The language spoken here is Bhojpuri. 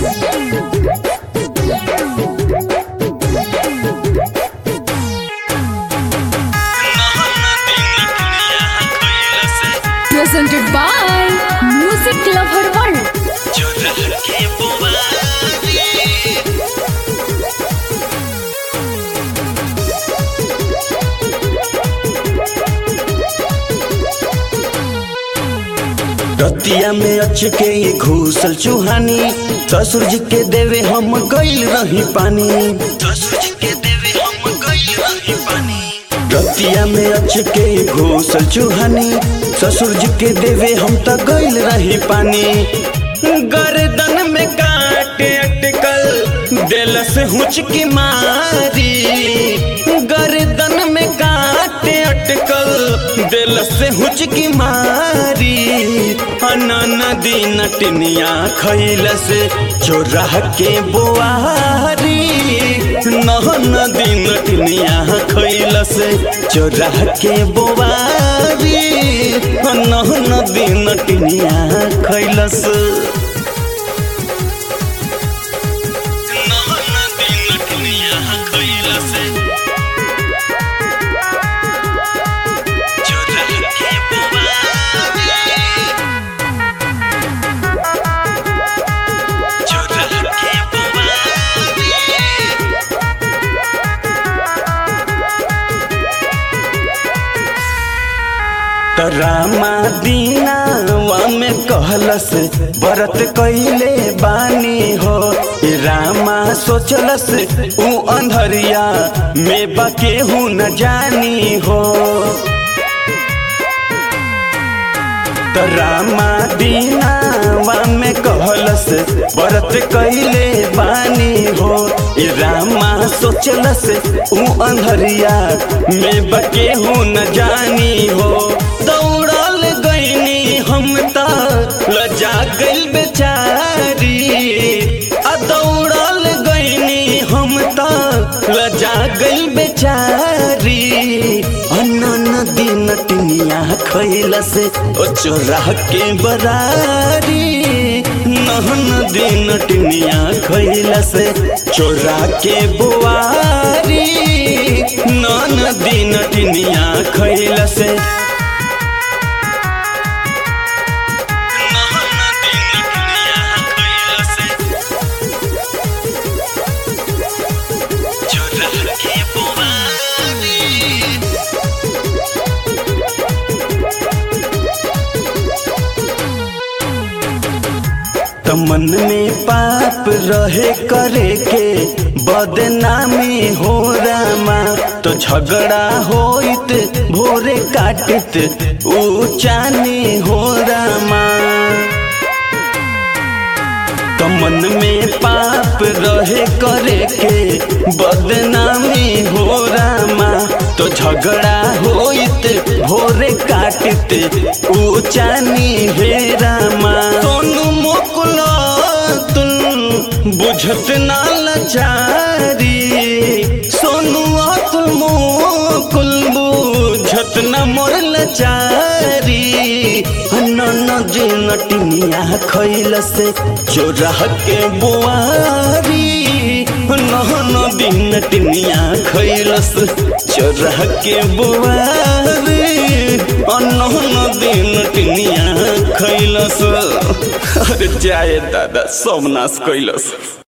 Presented by Music Lover World. रतिया में अच के ये घूसल चूहानी ससुर जी के देवे हम गइल रही पानी ससुर जी के देवे हम गइल रही पानी रतिया में अच के ये घूसल चूहानी ससुर जी के देवे हम त गइल रही पानी गर्दन में काटे अटकल दिल से हुचकी मारी गर्दन में काटे अटकल दिल से हुचकी मारी अनन दिन टिनिया खैल से चोरा के बोआरी नहन दिन टिनिया खैल से चोरा के बोआरी नहन दिन टिनिया खैल से नहन दिन टिनिया खैल से चोरा के बोआरी चोरा के बोआरी रामा दीनावा में कहलस बरत कैले बानी हो ए रामा सोचलस ऊ अंधरिया में बकेहू न जानी हो त रामा दीनावा में कहलस बरत कैले बानी हो ए रामा सोचलस ऊ अंधरिया में बकेहू न जानी हो दौड़ल गईनी हम त लजा गइल बेचारी आ दौड़ल गईनी हम त लजा गइल बेचारी अनन दिन टिनिया खैल से ओ चोरा के बरारी नहन दिन टिनिया खैल से चोरा के बुआरी नन दिन टिनिया खैल से नहन दिन टिनिया खैल से चोरा के बुआरी त मन में पाप रहे करे के बदनामी हो रामा तो झगड़ा होइत भोरे काटित ऊचानी हो रामा तो मन में पाप रहे करे के बदनामी हो रामा तो झगड़ा होइत भोरे काटित ऊचानी हे रामा सोनू मोकुला तुम बुझत ना लाचारी सोनू तुम मोकुल बुझत न मोर लाचारी नन जिन टिनिया खैल से चोरा के बुआरी नहन दिन टिनिया खैलस चोरा के बुआरी नहन दिन टिनिया खैलस अरे जाए दादा सोमनाश कैलस